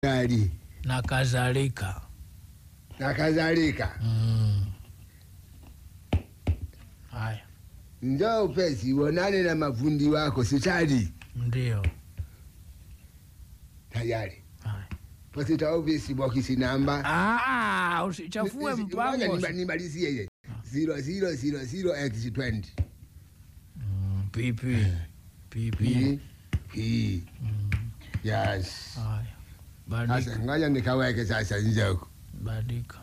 gari na kadhalika. na kadhalika. Mm. Haya, Njoo upesi uonane na mafundi wako sitadi ndio. tayari. Haya. Posita ofisi bokisi namba Ah, usichafue Ngoja mpango. nima- nimalizie ile zero zero zero zero x twenty Mm, pipi pipi. P P Mm. yes. Haya, Sasa badika ngoja nikaweke sasa nje huko. badika.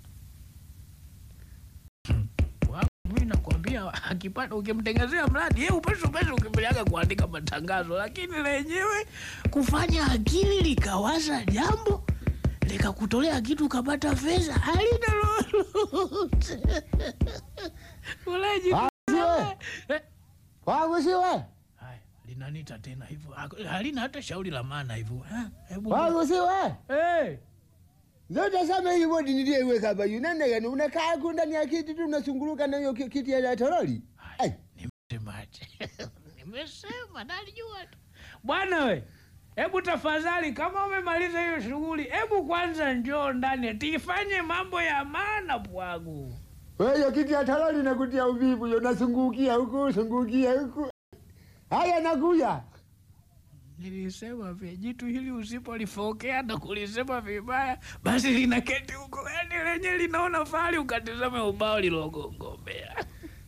Hmm. Wa- Mimi nakwambia akipata ukimtengezea mradi yeye upesi upesi ukimbiliaga kuandika matangazo, lakini lenyewe kufanya akili likawaza jambo likakutolea kitu ukapata fedha halina lolote. Uleji Siwe Eh, wangu siwe haya linanita tena hivyo Hak- halina hata shauri la maana hivyo Eh, hebu wangu siwe Eh, zote sema hii bodi niliyeweka hapa yunene gani unakaa huko ndani ya kiti tu unasunguluka na hiyo ki- kiti ya toroli. Ai. Nimesemaje? Nimesema nalijua tu. Bwana we, hebu tafadhali kama umemaliza hiyo shughuli, hebu kwanza njoo ndani tifanye mambo ya maana bwangu. Wewe hiyo kiti ya toroli nakutia uvivu, yo nasungukia huku sungukia huku. Haya nakuya. Nilisema vya jitu hili usipolifokea na kulisema vibaya, basi linaketi huko, yani lenye linaona fahari ukatizame ubao lilogongombea.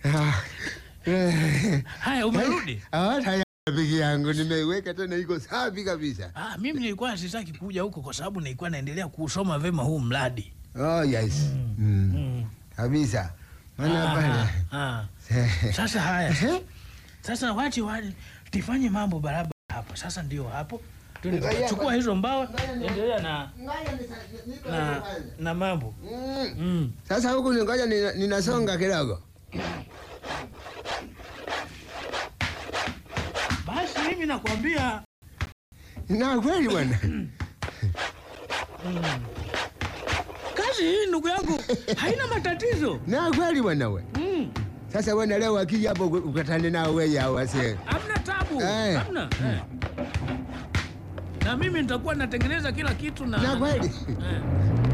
Haya, umerudi? Ah, tayari piki yangu nimeiweka tena iko safi kabisa. Ah, mimi nilikuwa sitaki kuja huko kwa sababu nilikuwa naendelea kusoma vema huu mradi. Oh yes. Mm. Mm. Kabisa. Maana Ah, pale. ah. Sasa haya sasa. Sasa wache waje tifanye mambo barabara hapa. Sasa ndio hapo. Ngoja, Chukua hizo mbao, ngoja ni- endelea na na na mambo. Mm. Mm. Sasa huku ni ngoja nina- ninasonga kidogo. Basi mimi nakwambia Na kweli bwana. kazi hii ndugu yangu haina matatizo. Na kweli bwana we. Mm. Sasa bwana leo akija hapo ukatane nao wewe hao wase. Hamna tabu. Eh. Hamna. Eh. Na mimi nitakuwa natengeneza kila kitu na Na kweli. Eh.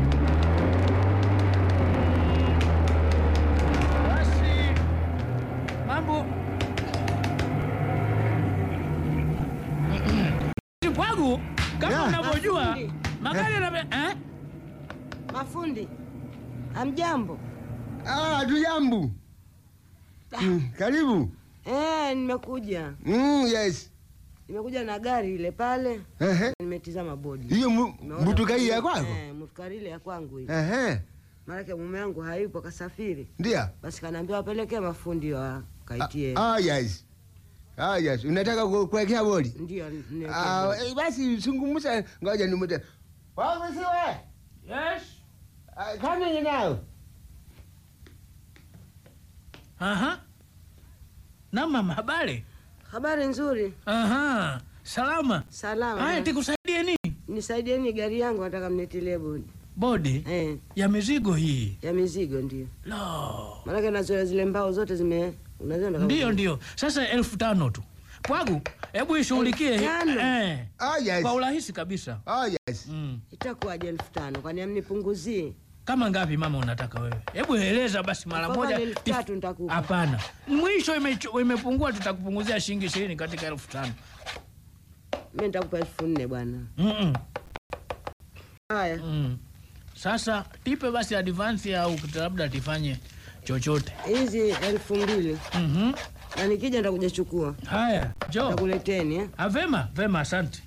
Basi mambo kwangu kama Yeah. unavyojua Mafundi. magari yana eh? Mafundi, hamjambo? Ah, tujambu. Mm, karibu. Eh, nimekuja Mm, yes. nimekuja na gari ile pale, Ehe. nimetizama bodi. Hiyo mu- Nimeona mutukai ya fundi- kwako? Eh, mutukari ile ya kwangu ile. Ehe. Maanake mume wangu hayupo kasafiri, Ndio. basi kanaambia wapelekee mafundi wa kaitie. Ah, ah, yes. Ah, yes. Unataka ku- kuwekea bodi? Ndio niwekee Ah, bodi. eh, basi zungumza ngoja nimute. Wangu siwe. Yes. Ah, Kama ni nao. Aha. Na mama habari? Habari nzuri, Aha. Salama. salama. Haya tikusaidie nini? Nisaidieni gari yangu, nataka mnitilie bodi Bodi eh, ya mizigo hii. ya mizigo. Ndio Lo. maanake nazoea zile mbao zote zime unaziona kama- Ndio, ndio. Sasa elfu tano tu. Pwagu, hebu ishughulikie Elfu tano? eh, Ah, yes. kwa urahisi kabisa. Ah, yes. Mm. Itakuwaje elfu tano? Kwani amnipunguzie? Kama ngapi mama unataka wewe? Hebu eleza basi mara Afadhali moja. elfu tatu nitakupa. Hapana, mwisho imechu- imepungua, tutakupunguzia shilingi ishirini katika elfu tano. Mi nitakupa elfu nne bwana. Mm-mm. Haya, Mm. Sasa tipe basi advance au labda tifanye chochote. hizi elfu mbili Mhm. na nikija nitakuja chukua, Haya, jo. nitakuleteni eh? Ah, vema, vema, asante.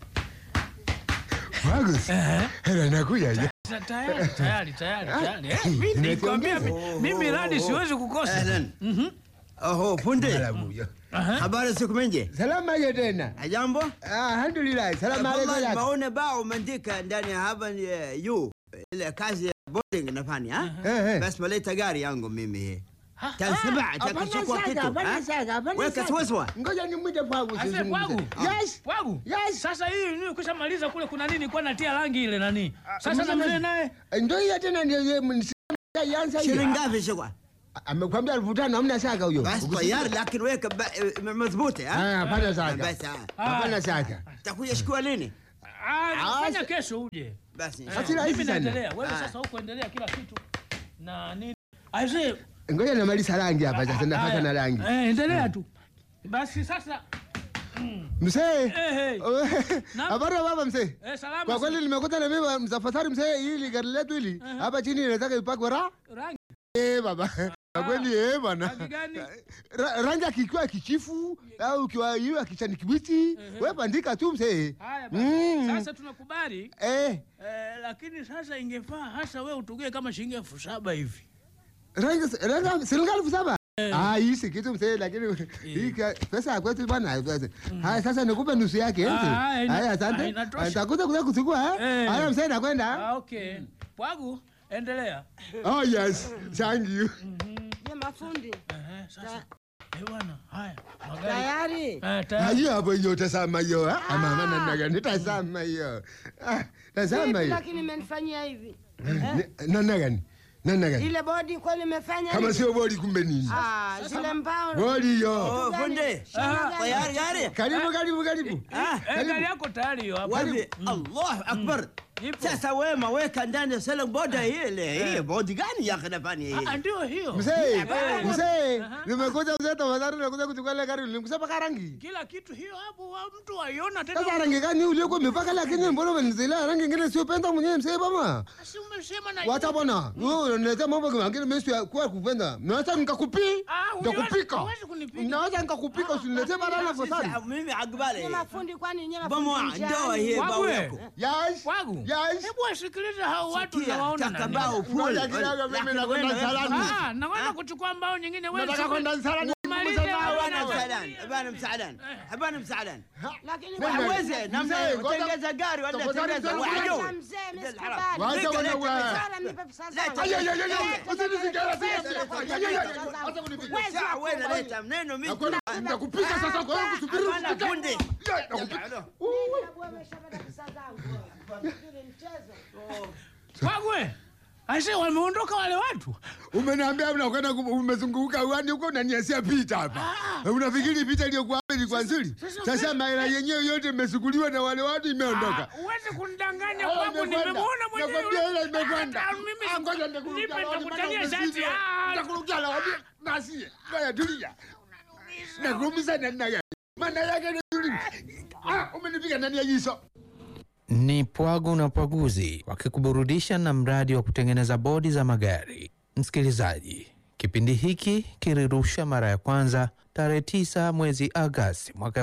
Wangu. Ehe. Hela nakuja. je? Sa- Tayari, tayari, tayari, tayari. Eh, mimi nilikwambia mi- mimi radi siwezi kukosa. Ahlan. Mhm. Oho, punde. Malamu, yo. Aha. Habari siku mingi. Salama je tena? Jambo? Ah, alhamdulillah. Salama Wallahi alaykum. maone bao umeandika ndani ya hapa ni eh, yu ile kazi ya boarding nafanya ha? Eh, eh. Basi maleta gari yangu mimi. Ha? Tansiba hapana atakuchukua shaka, kitu. hapana ha? shaka, hapana Weka shaka. swaswa. Ngoja nimwite Pwagu Ase, sizungumze. Pwagu. Yes. Pwagu. Yes. Sasa hii ni kushamaliza kule kuna nini kwa natia rangi ile nani? Sasa na mzee- mzee naye Ndio hiyo tena ndio yeye mnisikia yansa hiyo. Shilingi ngapi shikwa? Amekwambia elfu tano hamna shaka huyo. Basi tayari lakini weka ba- eh, madhubuti ha? Ah, hapana shaka. Basi ha. Ah. Hapana shaka. Takuja shikua lini? Ah, Ah, fanya sa- kesho uje. Basi Eh, Sasa rahisi mimi sana. naendelea. Wewe Ah. sasa huko endelea kila kitu. Na nini? Aisee, Ngoja namaliza rangi hapa sasa, napaka haya. na rangi. Eh, endelea tu. Basi sasa Mzee, eh, eh, Naam. habari ya baba mzee? eh, salama. Kwa kweli nimekuta na mimi msafari mzee, hili gari letu hili hapa chini inataka ipakwe ra rangi eh baba. Kwa kweli eh bwana. rangi gani? Ra- Rangi akikiwa kichifu au kiwa iwe kichani kibichi, wewe bandika tu mzee. Haya basi. Mm. Sasa tunakubali. Eh, Eh, lakini sasa ingefaa hasa wewe utugie kama shilingi elfu saba hivi. rangi rangi shilingi elfu saba. Ah, hii si kitu mzee, lakini hii ka- pesa ya kwetu bwana. Haya sasa nikupe nusu yake. eh, Ah, mzee. haya, ina- Haya ah, asante. inatosha. Nitakuja kuja kuchukua eh. Eh. Haya mzee nakwenda. Ah, okay. Pwagu, endelea. Oh yes, thank you. Je, mafundi Ehe, sasa. Eh bwana, haya. Magari. tayari? Eh, Ah, tayari. hiyo hapo hiyo tazama hiyo. ah. Ah, mama namna gani? Tazama hiyo. Ah, tazama Vipi hiyo. lakini imenifanyia hivi Ni- Namna gani? Namna gani? ile bodi kweli imefanya Kama hivi? sio bodi kumbe nini? Ah, zile mbao Bodi hiyo. Oh, fundi. Shamba gani? Tayari gari? Karibu karibu karibu. Ah, Eh, gari yako tayari hiyo hapo. wapi? Allahu akbar. Ipo. Sasa wema weka ndani ya sala boda ile. Hii bodi gani ya kanafani hii? Ah, ndio hiyo. Mzee, Eh. mzee, nimekuja mzee tafadhali nakuja kuchukua ile gari nilimkusa paka rangi. Kila kitu hiyo hapo wa mtu aiona tena. Sasa rangi gani uliokuwa umepaka lakini mbona umenizilea rangi nyingine sio penda mwenyewe mzee baba? Si umesema na Wacha bwana. Wewe unaleta mambo mengine mimi si kwa kupenda. Naweza nikakupi? Ah, huwezi- Nikakupika. huwezi kunipiga. Naweza nikakupika usiniletee barana fasadi. Sasa mimi akubali. Je, mafundi kwani nyewe Bomoa mafundi ndoa njiani? hii Wagwe. bao yako. Yes. Pwagu. Yes. Hebu wasikilize hao watu Sikia, nawaona taka nani. bao full. Ngoja kidogo, mimi nakwenda msalani. Ah, nakwenda kuchukua mbao nyingine wewe. Nataka kwenda msalani. Umalize Msalani. hao Habana na- msaadani, habana msaadani, habana msaadani. Lakini Nani? Hawezi namna Mzee, ngoja- utengeza gari wala tafadhali tengeza mzee, wajua. Wacha mzee, mimi Ndio sikubali. haram. Wacha Leta, wana leta, wa- leta. Sasa nipe pesa Leta. zangu. Ay, ay, ay, ay, ay, Leta, usinisikie, leta, usinisikie. leta, Ay, leta, ay, ay, ay, pesa zangu. acha kunipiga. Wezi Sasa wako wewe bwana. leta mneno mimi. Nakwenda nitakupika sasa kwa hiyo kusubiri. Hapana usipike. fundi. Yeah, nakupika. Hebu ameshapata pesa zangu. Hili mchezo. Wagwe. Aise wameondoka wale watu. Umeniambia unakwenda ku- umezunguka uani huko unaniasia picha hapa. Unafikiri picha iliyokuwa hapa ilikuwa nzuri? Sasa Sasa maela yenyewe yote imesukuliwa na wale watu imeondoka. Ah, Huwezi kunidanganya Ah, kwangu, imekwenda. nimemuona mwenyewe. Nakwambia ile imekwenda. Ah, mimi Ah, ngoja nitakurukia nipe lawani, nitakutalia maana shati. umesikia. Ah, Nitakurukia lawani. Basi, ngoja tulia. Nakuumiza namna gani? Maana yake ni nzuri. Ah, umenipiga ndani ya jiso. ni Pwagu na Pwaguzi wakikuburudisha na mradi wa kutengeneza bodi za magari. Msikilizaji, kipindi hiki kilirusha mara ya kwanza tarehe 9 mwezi Agasti mwaka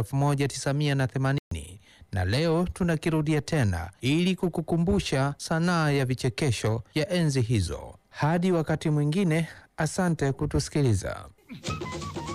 1980 na leo tunakirudia tena ili kukukumbusha sanaa ya vichekesho ya enzi hizo. Hadi wakati mwingine, asante kutusikiliza.